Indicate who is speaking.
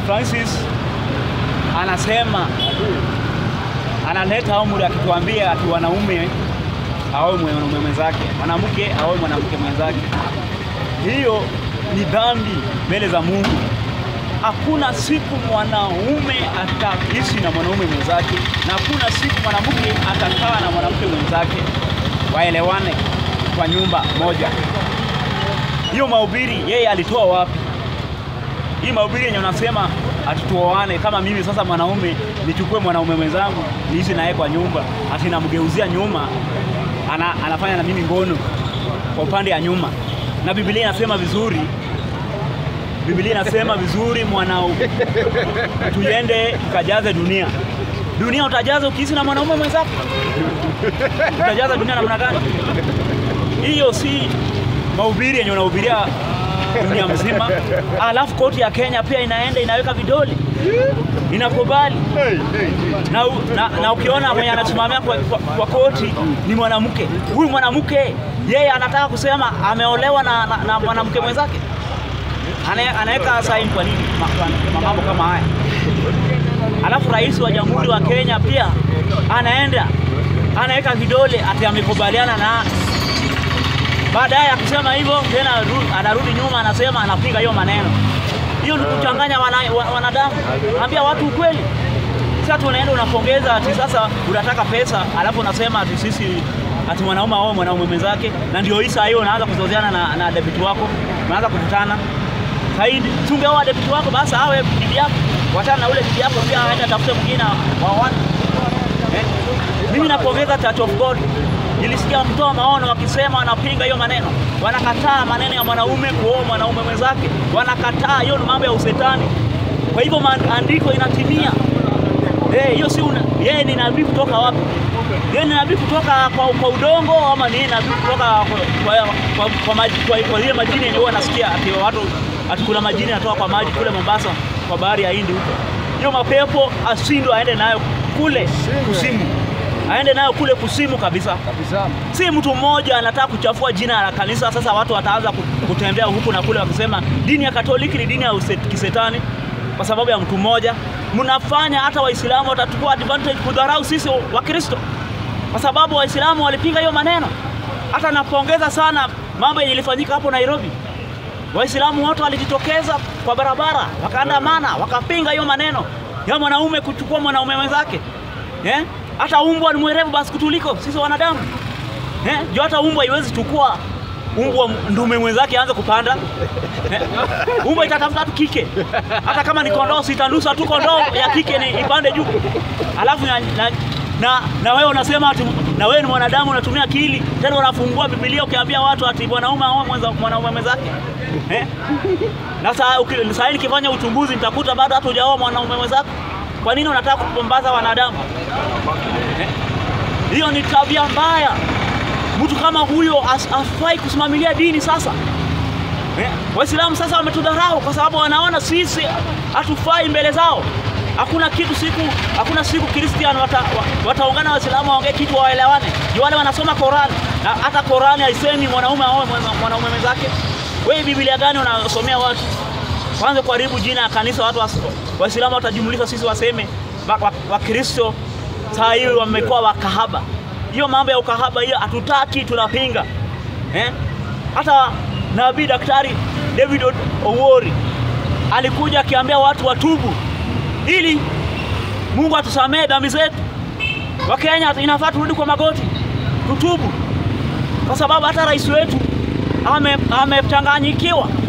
Speaker 1: Francis anasema analeta amri akituambia ati wanaume aoe mwanaume mwenzake, mwanamke aoe mwanamke mwenzake. Hiyo ni dhambi mbele za Mungu. Hakuna siku mwanaume ataishi na mwanaume mwenzake, na hakuna siku mwanamke atakaa na mwanamke mwenzake waelewane kwa nyumba moja. Hiyo mahubiri yeye alitoa wapi? Hii mahubiri yenye unasema atutuoane, kama mimi sasa mwanaume nichukue mwanaume mwenzangu niishi naye kwa nyumba, ati namgeuzia nyuma, ana, anafanya na mimi ngono kwa upande ya nyuma, na Biblia inasema vizuri Biblia inasema vizuri mwanau, tuende tukajaze dunia. Dunia utajaza ukiishi na mwanaume mwenzako? Utajaza dunia namna gani? Hiyo si mahubiri yenye unahubiria dunia mzima. Alafu koti ya Kenya pia inaenda inaweka vidole, inakubali na, u- na, na ukiona mwenye anasimamia kwa, kwa, kwa koti ni mwanamke, huyu mwanamke yeye anataka kusema ameolewa na, na, na mwanamke mwenzake Ana- anaweka saini kwa nini ma- kwa- mambo kama haya? Alafu rais wa jamhuri wa Kenya pia anaenda anaweka vidole ati amekubaliana na baadaye akisema hivyo tena aru- anarudi nyuma anasema anapinga hiyo maneno. Hiyo ni kuchanganya wana, wa- wanadamu. Ambia watu ukweli. Sasa tunaenda unapongeza ati sasa unataka pesa, alafu unasema ati sisi ati mwanaume aoe mwanaume mwenzake, na ndio hii saa hiyo unaanza kuzozeana na, na debiti wako, unaanza kukutana Saidi, tungeoa debiti wako basi awe bibi yako, wachana na ule bibi yako pia aende atafute mwingine wa watu eh? Mimi napongeza Church of God. Nilisikia wakitoa maono wakisema wanapinga hiyo maneno, wanakataa maneno ya mwanaume kuoa mwanaume mwenzake, wanakataa hiyo ni mambo ya usetani. Kwa hivyo maandiko inatimia. Eh, hiyo si una- yeye ni nabii kutoka wapi? Yeye ni nabii kutoka kwa, kwa udongo ama ni nabii kutoka kwa kwa, kwa, kwa, maji, kwa, kwa ile majini yenye huwa nasikia ati watu ati kuna majini yanatoka kwa maji kule Mombasa kwa bahari ya Hindi huko. Hiyo mapepo ashindwe aende nayo kule kusimu. Aende nayo kule kusimu kabisa.
Speaker 2: kabisa.
Speaker 1: Si mtu mmoja anataka kuchafua jina la kanisa. Sasa watu wataanza ku- kutembea huku na kule wakisema dini ya Katoliki ni dini ya uset- kisetani kwa sababu ya mtu mmoja. Mnafanya hata Waislamu watachukua advantage kudharau sisi Wakristo, kwa sababu Waislamu walipinga hiyo maneno. Hata napongeza sana mambo yenye ilifanyika hapo Nairobi. Waislamu wote walijitokeza kwa barabara, wakaandamana, wakapinga hiyo maneno ya mwanaume kuchukua mwanaume mwenzake eh? Hata umbwa ni mwerevu basi kutuliko sisi wanadamu eh? Juu hata umbwa haiwezi chukua umbwa ndume mwenzake aanze kupanda eh? Umbwa itatafuta tu kike, hata kama ni kondoo sitandusa tu kondoo ya kike ni ipande juu, alafu na, na, na, na wewe unasema ati na wewe ni mwanadamu unatumia akili, tena unafungua Biblia ukiambia watu ati mwanaume aoe mwenza- mwanaume mwenzake eh? Na saa uki- saa hii nikifanya uchunguzi nitakuta bado hata hujaoa mwanaume mwenzako. Kwa nini unataka kupumbaza wanadamu eh? Hiyo ni tabia mbaya. Mtu kama huyo as- hafai kusimamilia dini sasa. Eh, Waislamu sasa wametudharau kwa sababu wanaona sisi hatufai mbele zao. Hakuna kitu siku, hakuna siku Christian wata, wa- wataungana Waislamu waongee kitu waelewane. Juu wale wanasoma Qur'an na hata Qur'an haisemi mwanaume aoe mwana- mwanaume mwenzake. Wewe Biblia gani unasomea watu? Kwanza kuharibu jina ya kanisa, watu was- Waislamu watajumlisha sisi waseme Wakristo wa, Wakristo saa hii wamekuwa wakahaba. Hiyo mambo ya ukahaba hiyo hatutaki, tunapinga eh? Hata nabii daktari David O- Owori alikuja akiambia watu watubu ili Mungu atusamehe dhambi zetu. Wakenya inafaa turudi kwa magoti tutubu, kwa sababu hata rais wetu ame- amechanganyikiwa